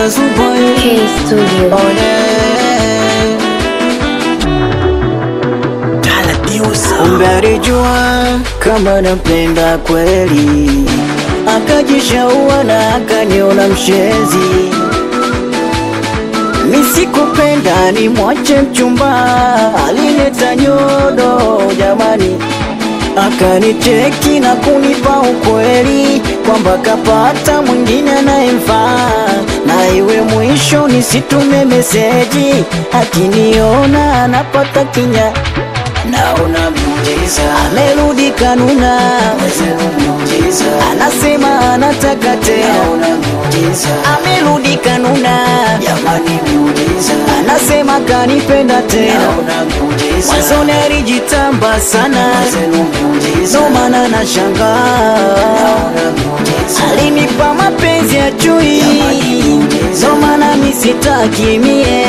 Azuboy K Studio. Kumbe alijua kama nampenda kweli, akajishaua na akaniona mshenzi. Misikupenda ni mwache mchumba, alileta nyodo jamani, akanicheki na kunipa ukweli kwamba kapata mwingine anayemfaa, na iwe mwisho nisitume meseji, akiniona anapata kinya naona miujiza, amerudi kanuna, anasema anataka tena, amerudi kanuna, anasema kanipenda tena, mwanzoni alijitamba sana, ndo maana nashangaa alinipa mapenzi ya chui, ndo maana misitaki mie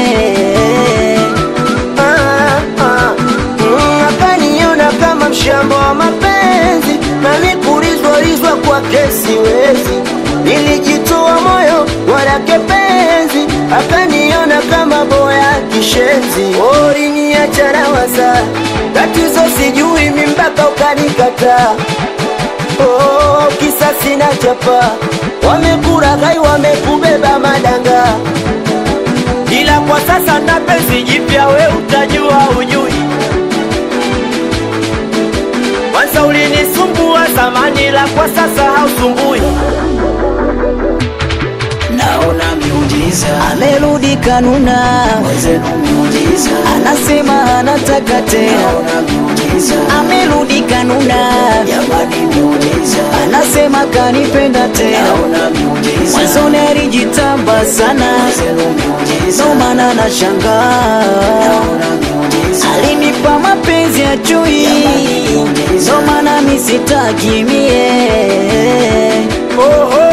Ah, ah, mm, akaniona kama mshamba wa mapenzi na nikulizwalizwa kwake siwezi, nilijitoa moyo walake penzi, akaniona kama boya kishenzi, oriniacha na waza tatizo sijui mi mpaka ukanikataa. Oh, kisa sina chapa, wamekuraghai wamekubeba madanga ila kwa sasa na penzi jipya, we utajua ujui. Kwanza ulinisumbua zamani, la kwa sasa hausumbui. naona miujiza, amerudi kanuna, anasema anataka tena, amerudi kanuna, anasema kanipenda tena, mwanzoni alijitamba sana, ndo maana nashangaa alinipa mapenzi ya chui, ndo maana misitaki mie Oho,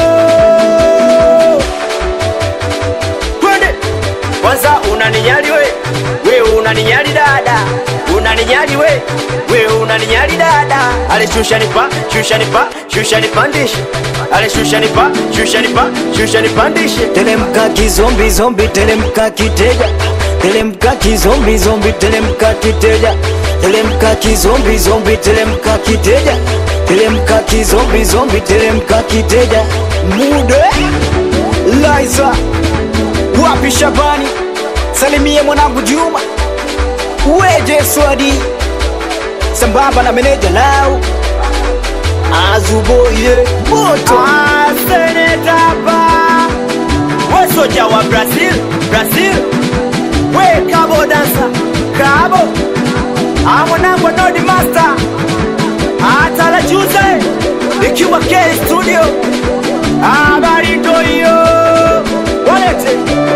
twende kwanza. Unaninyali we, we unaninyali dada, unaninyali we, we unaninyali dada. Ale shusha nipa, shusha nipa, shusha nipandishe. Ale shusha nipa, shusha nipa, shusha nipandishe. Telemka kizombi zombi, telemka kiteja, telemka kizombi zombi, telemka kiteja, telemka kizombi zombi, telemka kiteja, telemka kizombi zombi, telemka kiteja. Mude Liza wapi Shabani, salimie mwanangu Juma, weje Swadi sambamba na meneja lao Azuboye moto Ah, senetapa we soja wa Brazil, Brazil we kabo dansa kabo Ah, mwanangu Nodi Master atala juze ikiwa K Studio habari ndo hiyo walete